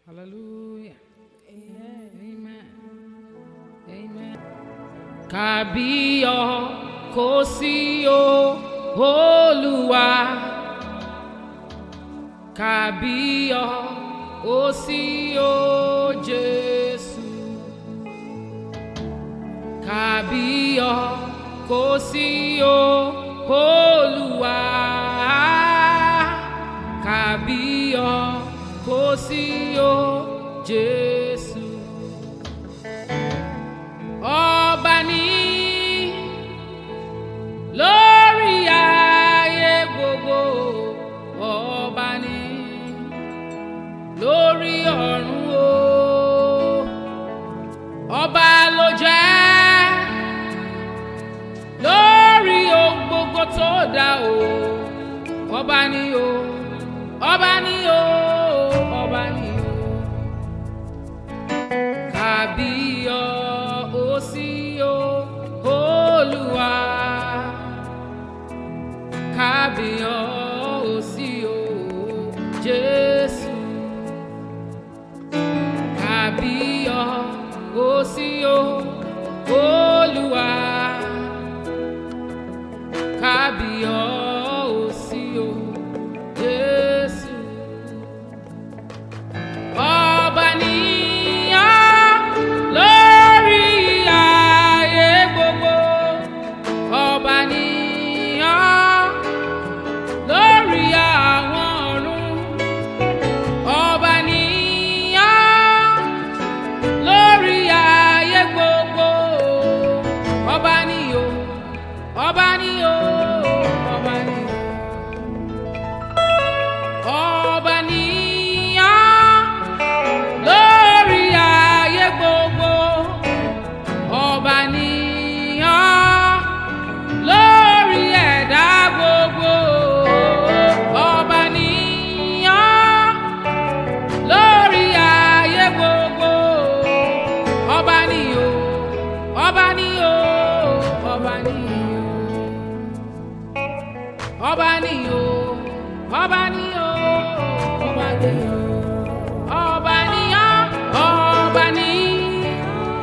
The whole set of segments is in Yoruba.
Hallelujah. Amen. Amen. Kàbíyọ̀ kò sí o, Olúwa. Kàbíyọ̀ kò sí o, Jésù. Kàbíyọ̀ kò sí o, Olúwa. Kàbíyọ̀ kò sí o, Jésù. Ọba ní lórí ayé gbogbo, ọba ní lórí ọ̀run o. Ọba ló jẹ́ lórí ohun gbogbo tó dá o. Ọba ní o, ọba ní o, ọba ní o. Kàbíyọ̀ ó sí o, Olúwa. Kàbíyọ̀ ó sí o, Jésù. Kàbíyọ̀ ó sí o, Olúwa. Kàbíyọ̀ ó sí o, Jésù. Ọba níyàn lórí ayé gbogbo. Ọba níyàn lórí àwọn ọ̀run. Ọba níyàn lórí ayé gbogbo. Ọba níyò, ọba níyò, ọba níyò. Ọba níyàn lórí ayé gbogbo ọba níyàn lórí ẹ̀dá gbogbo ọba níyàn lórí ayé gbogbo ọba níyò ọba níyò ọba níyò ọba níyò ọba níyò ọba níyò ọba níyàn ọba níyàn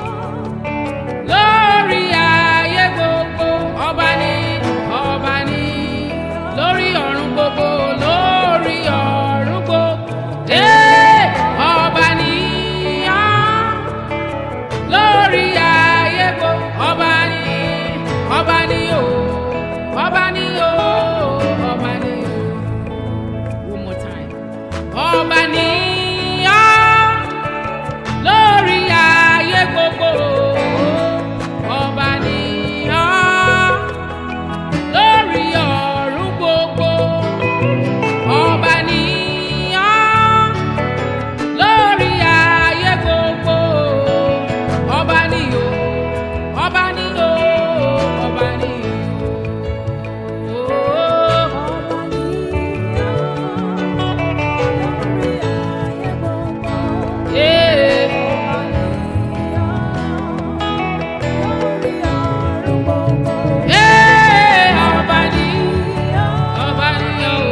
lórí ayé gbogbo ọba ní ọba ní lórí ọ̀run gbogbo lórí ọ̀run gbogbo ee ọba níyàn lórí ayé gbogbo ọba ní ọba ní o ọba ní o ọba ní o one more time ọba níyàn lórí ayé gbogbo ọba níyàn lórí ọ̀run gbogbo ọba níyàn lórí ayé gbogbo ọba níyò ọba níyò ọba níyò. Ọba ní ọba ní o.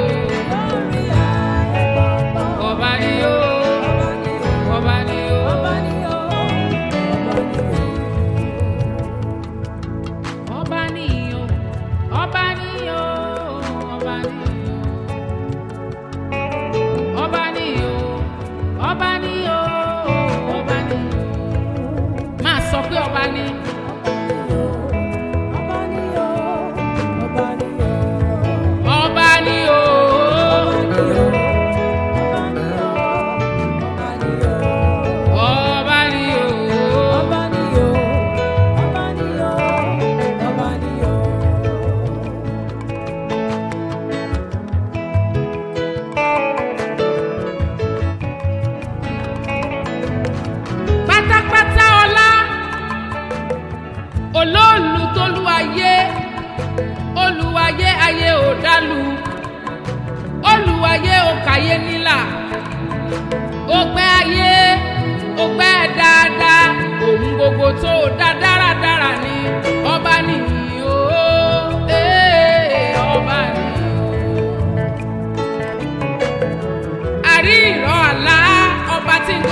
Ọba ni o, ọba ni o, ọba ni o, ọba ni o, ọba ni o, ọba ni o, ọba ni o, ọba ni o. Máa sọ pé ọba ni. Ọba ni o, ọba ni o, pátápátá ọlá olóòlù tolúwayé olúwayé ayé ò dálu olúwayé ò kàyé nílà ògbẹ́ ayé ògbẹ́ dáadáa òun gbogbo tó dá dáradára ni ọba nìyí o ee, ọba nìyí o. àrí ìrọ̀ àlá ọba tí ń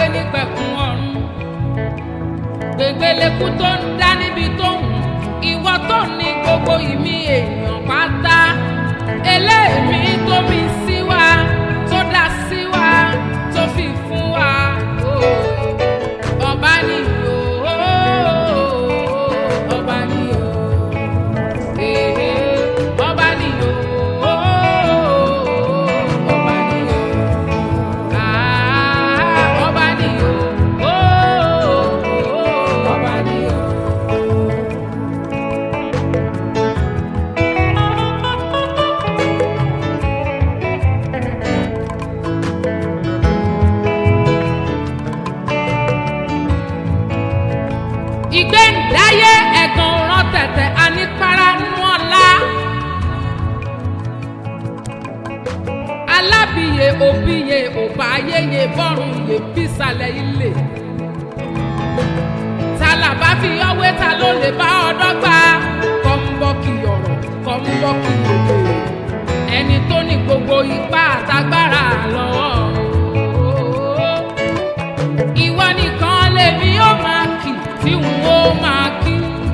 ògbélekú tó ń dá níbi tó ń ìwọ tó ní gbogbo ìmí èèyàn pátá eléèmí tó mi sí wa tó dá sí wa tó fi fún wa oh. ọba ni o ọba ni o eh, ọba ni o ọba ni o ah, ọba ni o ọba ni o. ìgbéǹdáyé ẹ̀gàn òràn tẹ̀tẹ̀ anípara nú ọ̀la. alábìyè òbíye òbá ayéye bọ́rùn yè bísàlẹ̀ ilé. tàlàbà fi ọwé ta ló lè bá ọdọ́ gbà kọ́ńbọ́ọ̀kì ọ̀rọ̀ kọ́ńbọ́ọ̀kì òde. ẹni tó ní gbogbo ipá àtagbára lọ́wọ́ ìwọ nìkan lèmi ó máa kì tí n ó máa kí.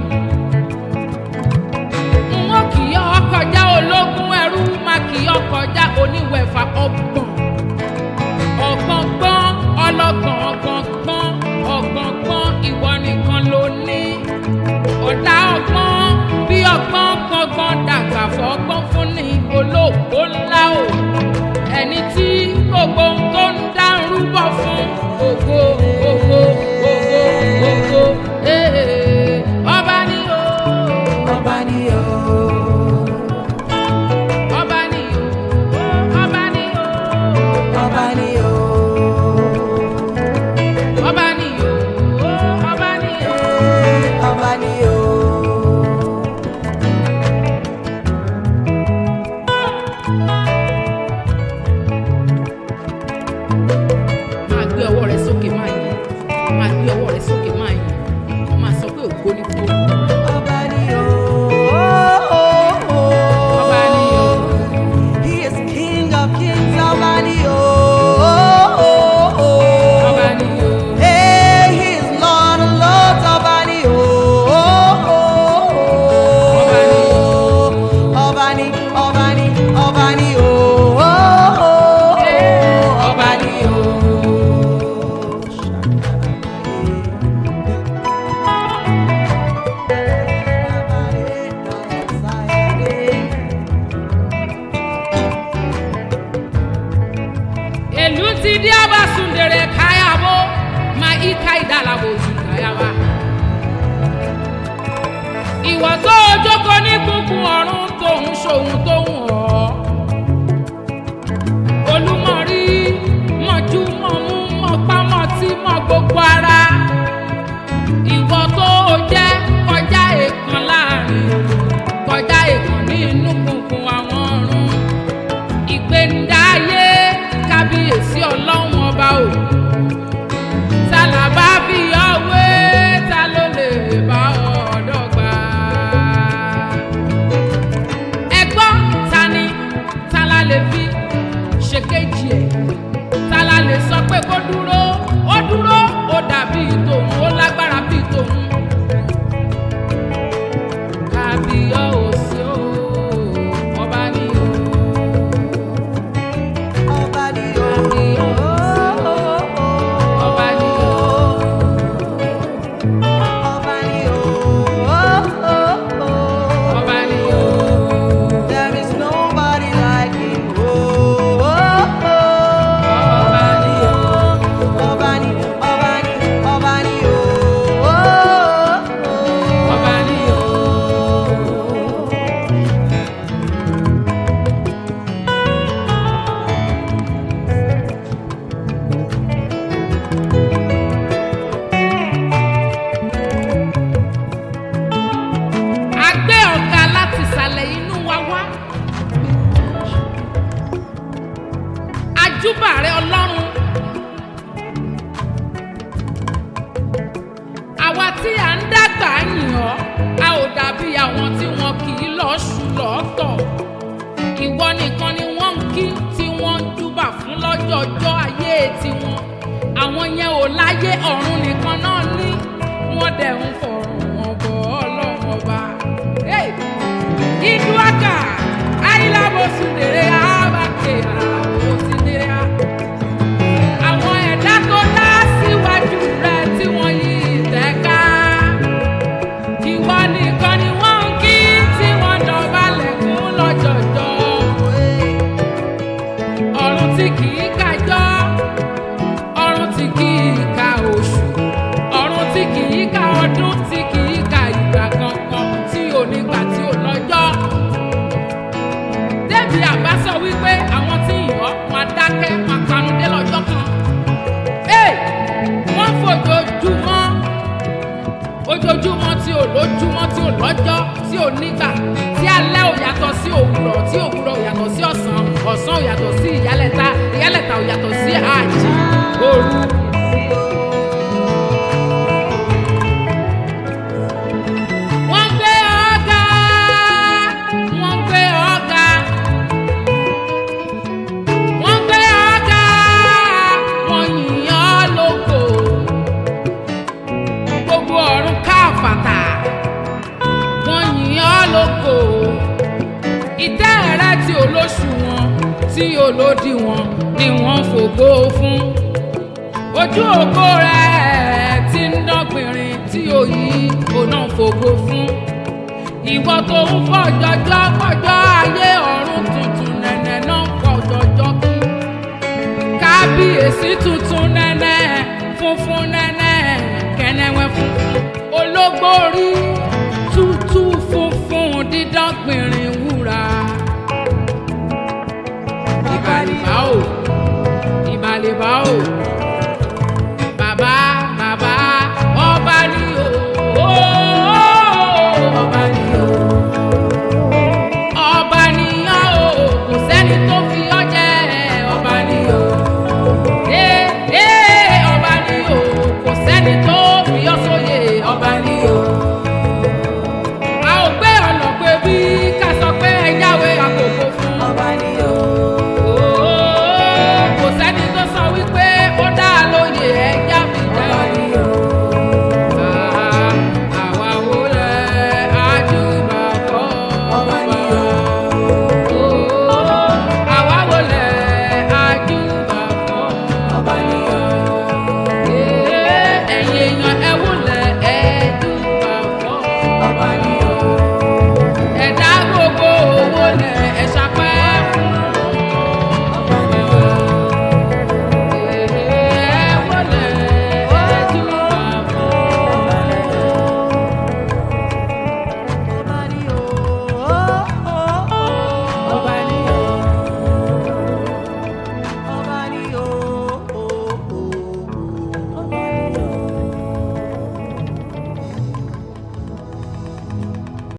n ó kì í ọkọjá ológun ẹrú máa kì í ọkọjá oníwẹ̀fà ọgbọ̀n. ọ̀gbọ̀ngbọ́n ọlọ́gbọ̀n ọ̀gbọ̀ngbọ́n ọ̀gbọ̀ngbọ́n ìwọ nìkan ló ní. ọ̀dà ọgbọ́n bí ọgbọ́n gbọ́ngbọ́n dàgbà fọ́gbọ́n fún ní olóògbó ńlá o ẹni tí gbogbo ohun tó ń dá ń rúbọ fún ògo ògo ògo ògo ee ọba ni o Ọba ni o, ọba ni o ọba ni o ọba ni o, ọba ni o ọba ni o. ọba ni o. máa gbé ọwọ́ rẹ sókè máa yìn máa gbé ọwọ́ rẹ sókè máa yìn kò máa sọ pé ògo ni kú. Ọba ni o. Ọba ni o. He is King of kings. Ọba ni o. ọba ni o. Hey, he is Lord of lords. Ọba ni o. Ọba ni o. Ọba ni, ọba ni, ọba ni o. Ọba ni o. èlú ti dí abasundere káyàwó ma ika ìdálàbò oṣù káyàwá. ìwọ tó o jókòó ní kúnkún ọ̀run tó ń ṣòun tó ń hàn ọ́. olúmọ̀rí mọ̀jú mọ̀mú mọ̀pámọ̀ tí mọ̀ gbogbo ara. ìwọ tó o jẹ́ kọjá èèkàn láàrin kọjá èèkàn ní inú kúnkún àwọn ọ̀run ìgbéǹdáyé kábíyèsí ọlọ́run ọba o tálàbá fi ọwé ta ló lè bá ọ̀dọ́ gbà. ẹ gbọ́ ta ni tálá lè fi ṣe kejì ẹ̀ tálá lè sọ pé kó dúró ó dúró ó dàbí tòun ó lágbára bí tòun. kábíyọ̀sí o ọba ni o. Ọba ni o. Ọba ni o. Ọba ni o. ọba ni o. There is nobody like him. ọba ni o. Ọba ni, ọba ni, ọba ni o. ọba ni o. a gbé ọ̀gá láti ìsàlẹ̀ inú wa wá. ajúbà rẹ ọlọ́run. àwa tí à ń dàgbà yìn ọ́ a ò dàbí àwọn tí wọn kì í lọ́ọ́ ṣù lọ́ọ̀tọ̀. ìwọ nìkan ni wọ́n ń kí tí wọ́n ń júbà fún lọ́jọ́jọ́ ayé tiwọn. àwọn yẹn ò láyé ọ̀run nìkan náà ní. wọ́n dẹ̀ ń fọ̀rọ̀ wọn bọ̀ ọlọ́run ọba. Hey! Iduaka, Ayílábòsùnlére, Àbáké, Àlàbòsùnlére. Àwọn ẹ̀dá tó dá síwájú rẹ̀ tí wọ́n yí ìtẹ́ká. Ìwọ nìkan ni wọ́n ń kí tí wọ́n dọ̀bálẹ̀ fún lọ́jọ̀jọ́. Ọ̀run tí kì í kájọ́, ọ̀run tí kì í ka oṣù, ọ̀run tí kì í ka ọdún, tí kì í ka ìgbà kankan, tí ò nígbà tí ò lọ́jọ́. Débi àbá sọ wípé àwọn tí ìyọ́ máa dákẹ́ máa panudé lọ́jọ́ kan. Ee, wọ́n fojoojúmọ́ ojoojúmọ́ tí ò lójúmọ́ tí ò lọ́jọ́ tí ò nígbà tí alẹ́ ò yàtọ̀ sí òwúrọ̀ tí òwúrọ̀ ò yàtọ̀ sí ọ̀sán ọ̀sán ò yàtọ̀ sí ìyálẹ̀ta ìyálẹ̀ta ò yàtọ̀ sí àjì òru. wọ́n gbé ọ̀gá wọ́n gbé ọ̀gá wọ́n gbé ọ̀gá wọ́n yìn ọ́ lógo gbogbo ọ̀run káfàtà wọ́n yìn ọ́ lógo ìtẹ́ rẹ tí olóṣù wọn tí olódì wọn ni wọ́n fògo fún ojú ògo rẹ tí ń dọ́gbìnrin tí òyì òná fògo fún ìwọ tó ń fọjọjọ fọjọ ayé ọ̀run tuntun nẹ̀nẹ̀ náà fọjọjọ kí kábíyèsí tuntun.